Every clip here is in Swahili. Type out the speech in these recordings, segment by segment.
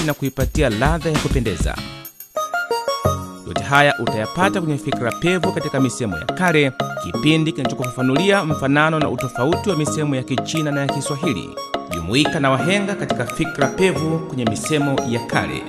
tofauti na kuipatia ladha ya kupendeza. Yote haya utayapata kwenye Fikra Pevu katika misemo ya kale, kipindi kinachokufafanulia mfanano na utofauti wa misemo ya Kichina na ya Kiswahili. Jumuika na wahenga katika Fikra Pevu kwenye misemo ya kale.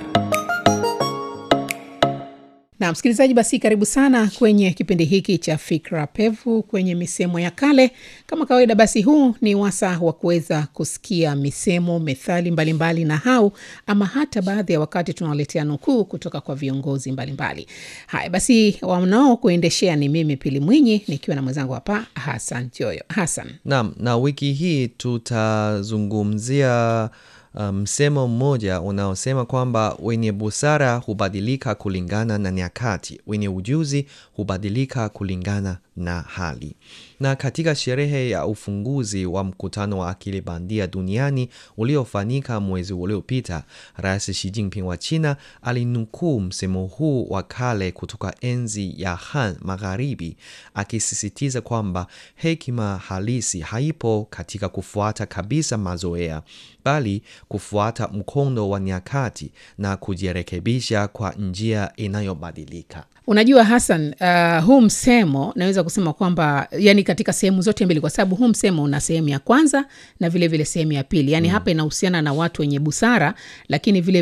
Na msikilizaji, basi karibu sana kwenye kipindi hiki cha Fikra Pevu kwenye misemo ya kale. Kama kawaida, basi huu ni wasa wa kuweza kusikia misemo, methali mbalimbali na hau ama hata baadhi ya wakati tunawaletea nukuu kutoka kwa viongozi mbalimbali. Haya basi, wanao kuendeshea ni mimi Pili Mwinyi nikiwa na mwenzangu hapa Hasan Joyo. Hasan, Naam, na wiki hii tutazungumzia msemo um, mmoja unaosema kwamba wenye busara hubadilika kulingana na nyakati, wenye ujuzi hubadilika kulingana na hali. Na katika sherehe ya ufunguzi wa mkutano wa akili bandia duniani uliofanyika mwezi uliopita, Rais Xi Jinping wa China alinukuu msemo huu wa kale kutoka enzi ya Han Magharibi, akisisitiza kwamba hekima halisi haipo katika kufuata kabisa mazoea, bali kufuata mkondo wa nyakati na kujirekebisha kwa njia inayobadilika. unajua Hasan, uh, huu msemo naweza kusema kwamba yani katika sehemu zote mbili, kwa sababu huu msemo una sehemu ya kwanza na vilevile sehemu ya pili, yani hapa inahusiana na watu wenye busara, lakini vile